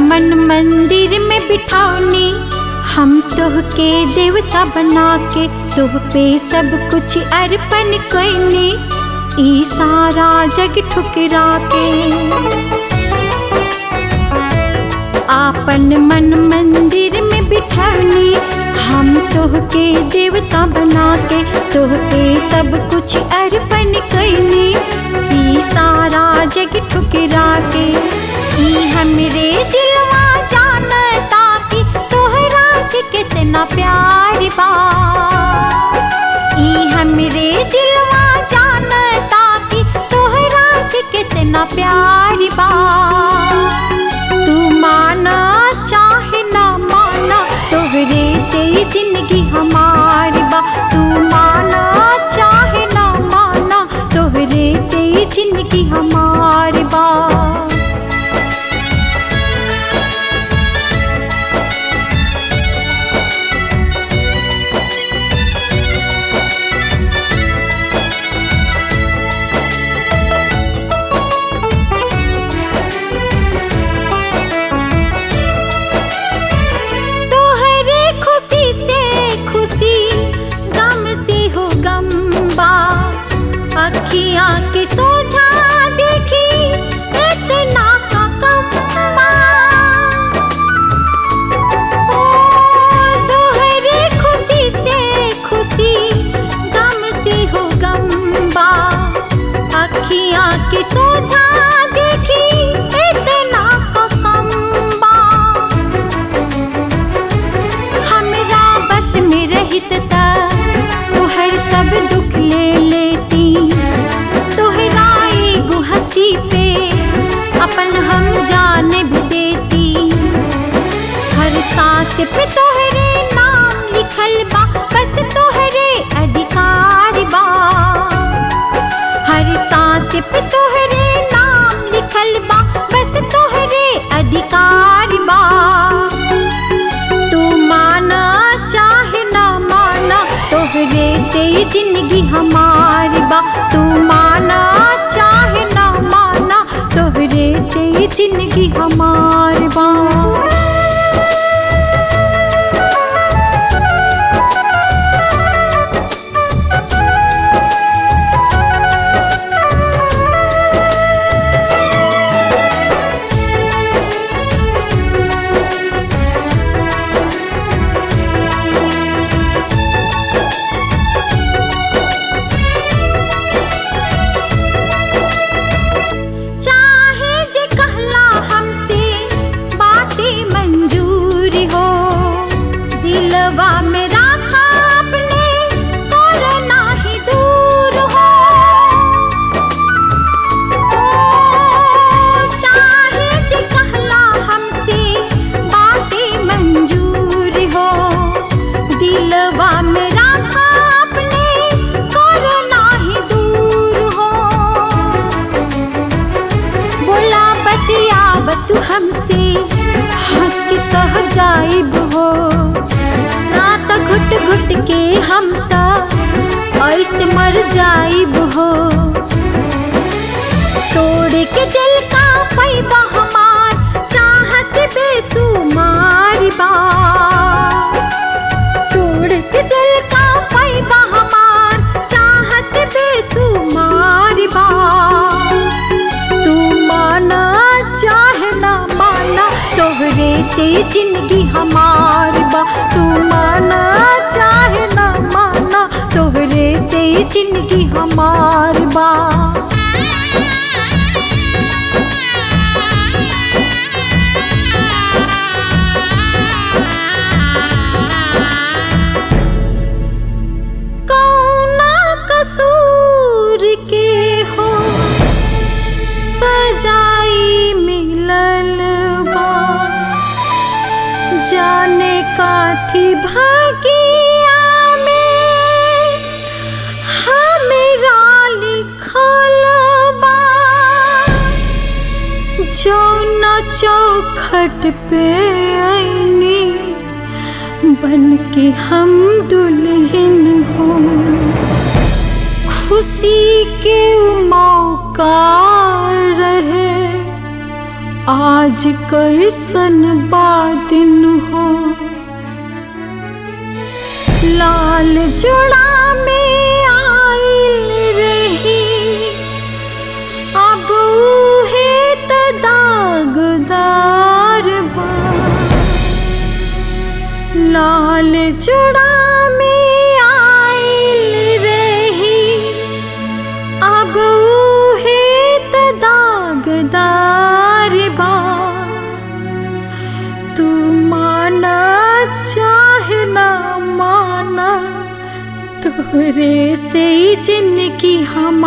मन मंदिर में बिठानी हम तोह के देवता बना के तोह पे सब कुछ अर्पण कैनी ई सारा जग ठुकरा के आपन मन मंदिर में बिठानी हम तोह के देवता बना के तोह पे सब कुछ अर्पण कैनी ई सारा जग ठुकरा के ई हमरे दिलवा जानता कि तोहरा से कितना प्यार बा ई हमरे दिलवा जानता कि तोहरा से कितना प्यार बा तू माना चाहे ना माना तोहरे से ही जिंदगी हमारी बा तू माना चाहे ना माना तोहरे से ही जिंदगी हमारी बा तोहरे खुशी से खुशी गम से हो गम बा अखियाँ के सोझा देखी इतना का कम बा ओ, तोहरे खुशी से खुशी गम से हो गम बा अखियाँ के सोझा देखी इतना का कम बा हमरा बस में रहित ता तोहर सब दुख ले लेती तोहरा एगो हंसी पे अपन हम जान भी देती हर सांस पे तोहरे नाम लिखल बा बस तोहरे अधिकार बा हर सांस पे तोहरे नाम लिखल बा बस तोहरे अधिकार बा तू माना चाहे ना माना तोहरे से ही जिंदगी हमारी बा तू माना चाहे ना माना तोहरे से ही जिंदगी हमारी बा चाहे जे कहला हमसे बातें मंजूरी हो दिलवा में राखा अपने और नाही दूर हो ओ, चाहे जे कहला हमसे बातें मंजूर हो दिलवा में राखा अपने और नाही दूर हो बोला बतियाब तू हमसे हंस के सह जाइब हो ना त घुट घुट के हम त ऐसे मर जाइब हो तोड़ के दिल का पैबा हमार चाहत बेसुमार बा तोड़ के दिल का पैबा हमार चाहत बेसुमार बा तू माना चाहे ना माना तोहरे से जिंदगी हमार बा तू माना चाहे ना माना तोहरे से जिंदगी हमार बा कौना कसूर के हो सजाई मिलल बा जाने काथी भागिया में हमरा लिखल बा जौना चौखट पे आईनी बन के हम दुल्हन हो खुशी के उ मौका रहे आज कैसन बादिन हो लाल जोड़ा में आइल रही अब उहे त दागदार बा लाल जोड़ा में आइल रही अब उहे त दागदार बा तू माना चाहे ना माना तोरे से ही जिंदगी हम